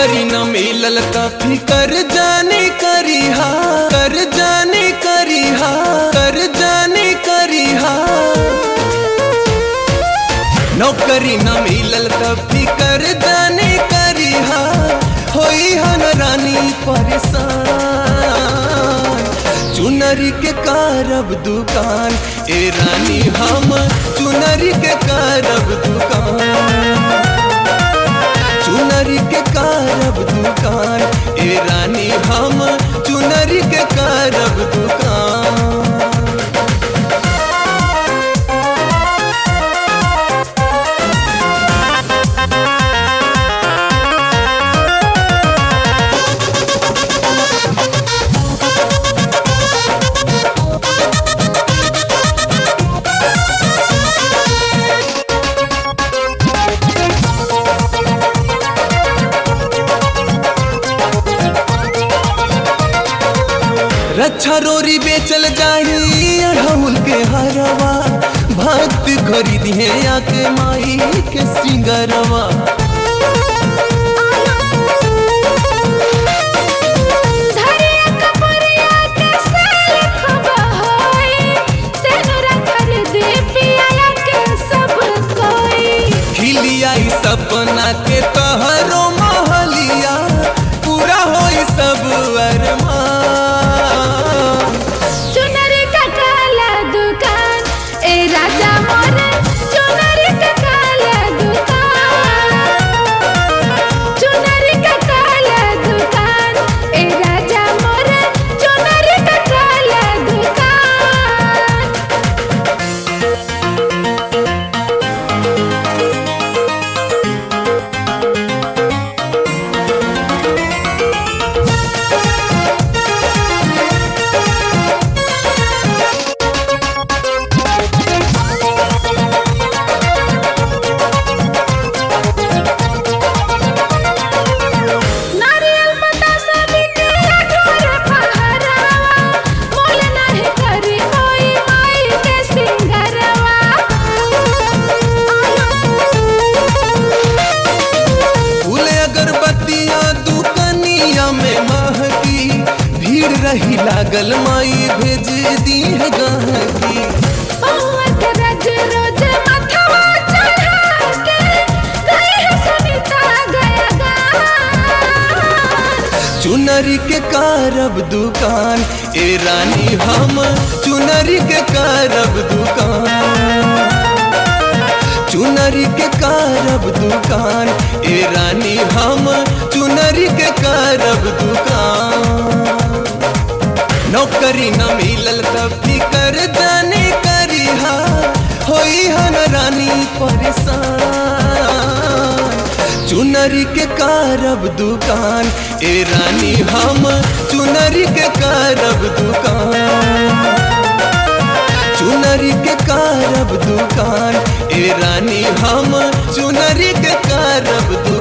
नौकरी न मिलल त फिकर जाने करिहा कर जाने करिहा कर जाने करिहा नौकरी न मिलल त फिकर जाने करिहा होई हन रानी परेशान चुनरी के कारब दुकान ए रानी हम चुनरी के कारब दुकान चुनरी के कारब दुकान ए रानी हम चुनरी के कारब दुकान रक्षा रोरी बेचल जाही अढ़ौल के हरवा भक्त खरीदी है आके माई के सिंगरवा धरिया कपड़िया के सेल खबहोई सेनुरा खरीदे पियाला के सब कोई खिलिया ई सपना के तहरो महलिया पूरा होई सब अरमान चुनरी का काला दुकान ए राजा मोरे चुनरी का काला दुकान चुनरी का काला दुकान ए राजा मोरे चुनरी का काला दुकान नारियल बतासा बिके अठोर पहरावा मोल नाही करी कोई माई के सिंगरवा फूल अगरबत्तियां दुकनिया में महकी भीड़ रही लागल माई भेज दी है गहकी पौवत रज रोज मथवा चढ़ा के गई है सुनीता गया गान चुनरी के कारब दुकान ए रानी हम चुनरी के कारब दुकान चुनरी के कारब दुकान ए रानी हम चुनरी के कारब दुकान नौकरी न मिलल त फिकर जाने करिहा होई हन रानी परेशान चुनरी के कारब दुकान ए रानी हम चुनरी के कारब दुकान चुनरी के कारब दुकान ए रानी हम चुनरी के कारब दुकान